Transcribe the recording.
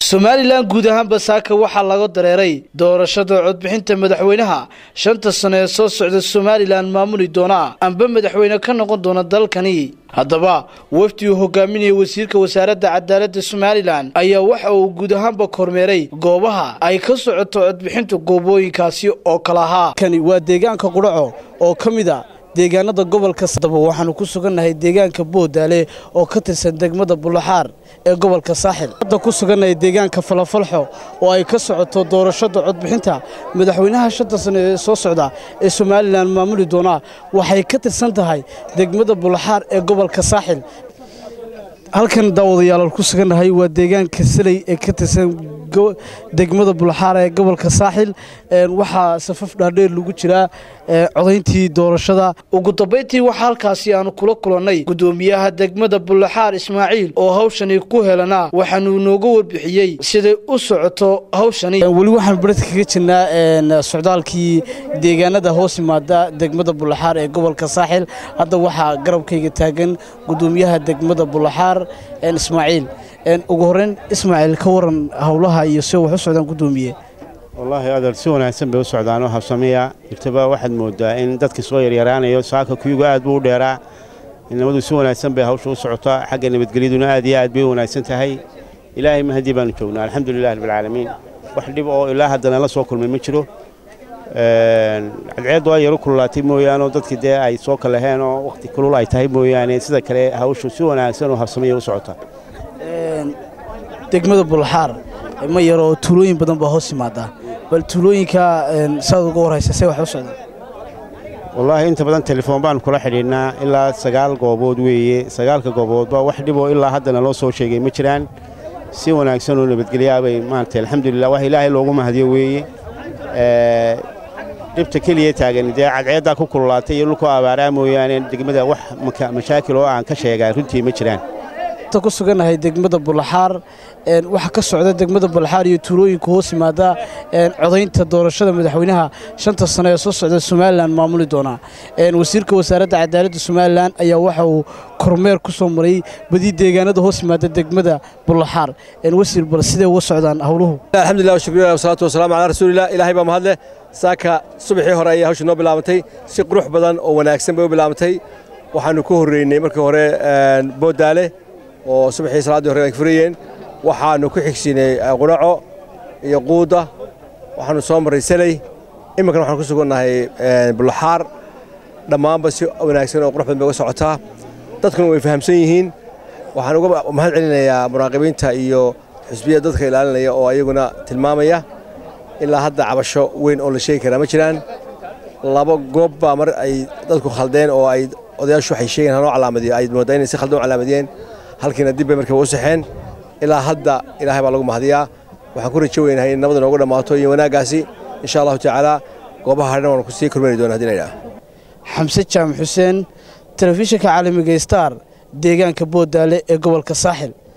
somalilan guud ahaanba saaka waxaa laga dareeray doorashada codbixinta madaxweynaha shanta sano ee soo socda somalilan maamuli doona amba madaxweyne ka noqon doona dalkani haddaba wafdi uu hogaaminaya wasiirka wasaaradda cadaaladda somalilan ayaa waxa uu guud ahaanba kormeeray goobaha ay ka socoto codbixinta goobooyinkaasi oo kala ahaa kani waa deegaanka qudhaco oo ka mid a deegaanada gobolka daba waxaanu ku sugannahay deegaanka boodaale oo ka tirsan degmada bulaxaar ee gobolka saaxil hadda ku sugannahay deegaanka falafalxo oo ay ka socoto doorashada codbixinta madaxweynaha shanta sano ee soo socda ee somalilan maamuli doonaa waxay ka tirsan tahay degmada bulaxaar ee gobolka saaxil halkan daawadayaal ku sugannahay waa deegaanka saley ee ka tirsan degmada bulaxaar ee gobolka saaxil waxaa safaf dhaadheer lagu jiraa codayntii doorashada ugu dambayntii waxaa halkaasi aanu kula kulannay gudoomiyaha degmada bulaxaar ismaaciil oo hawshani ku helanaa waxaanuu nooga warbixiyey siday u socoto hawshani weli waxaan baradka kaga jirnaa socdaalkii deegaanada hoos yimaada degmada bulaxaar ee gobolka saaxil hadda waxaa garabkayga taagan gudoomiyaha degmada bulaxaar ismaaciil ugu horeyn ismaaciil ka waran howlaha iyo si wax u socdaan gudoomiye wallaahi adeer si wanaagsan bay u socdaanoo habsameeya intaba waxaad moodaa in dadkii soo yaryaraanayo saaka kuyuga aad buu u dheeraa inamadu si wanaagsan bay hawsha u socotaa xagga nabadgelyaduna aad iyo aad bay u wanaagsan tahay ilaahay mahadii baanu joognaa alxamdulilah rabbilcaalamiin wax dhib oo ilaa haddana la soo kulmay ma jiro cadceeddu ay yaru kululaatay mooyaanoo dadkii dee ay soo kalaheen oo wakhti kulul ay tahay mooyaane sida kale hawshu si wanaagsan oo habsameeya u socotaa degmada bulaxaar ma yaroo tuulooyin badan baa hoos yimaadaa bal tuulooyinka saad uga warhaysa see wax u socdaan wallaahi inta badan telefoon baanu kula xidhiidhnaa ilaa sagaal goobood weeye sagaalka gooboodba wax dhiboo ilaa haddana loo soo sheegay ma jiraan si wanaagsan oo nabadgelyaa bay maaragtay alxamdulilah wax ilaahay loogu mahadiyo weeye dhibta keliya taagan dee cadceeddaa ku kululaatay iyo dhulkoo abaaraa mooyaane degmada wax mashaakil oo aan ka sheegaa runtii ma jiraan ku sugannahay degmada bulaxaar waxaa ka socda degmada bulaxaar iyo tuulooyinka hoos yimaada codaynta doorashada madaxweynaha shanta sano ee soo socda somalilan maamuli doonaa wasiirka wasaaradda cadaaladda somalilan ayaa waxa uu kormeer ku soo maray badii deegaanada hoos yimaada degmada bulaxaar wasiir bal sidee uga socdaan howluhu alxamdulilah shukrilah wasalaatu wasalaamu calaa rasuulillah ilaahay baa mahadleh saaka subaxii hore ayay hawsha noo bilaabantay si qurux badan oo wanaagsan bay u bilaabantay waxaannu ku horreynay markii hore boodaale oo subaxii salaaddii hore ay furayeen waxaannu ku xigsiinay qudhaco iyo quudda waxaannu soo marray seley iminkana waxaan ku sugannahay bulaxaar dhammaanba si wanaagsan oo qurux badan bay uga socotaa dadkuna way fahamsan yihiin waxaan uga mahad celinayaa muraaqibiinta iyo xusbiyada dadka ilaalinaya oo ayaguna tilmaamaya ilaa hadda cabasho weyn oo la sheegi karaa ma jiraan laba goob baa mar ay dadku khaldeen oo ay odayaashu waxay sheegeen hanoo calaamadiyo ay mooddaa inay si khaldan u calaamadiyeen halkiina dib bay markiiba u saxeen ilaa hadda ilaahay baa lagu mahadiyaa waxaan ku rajo weynahay in nabada noogu dhammaato iyo wanaaggaasi insha allahu tacaala goobaha hadhan waanu kusii kormeeri doona hadii la yidhaha xamse jaamac xuseen telefishinka caalamiga star deegaanka boodaale ee gobolka saaxil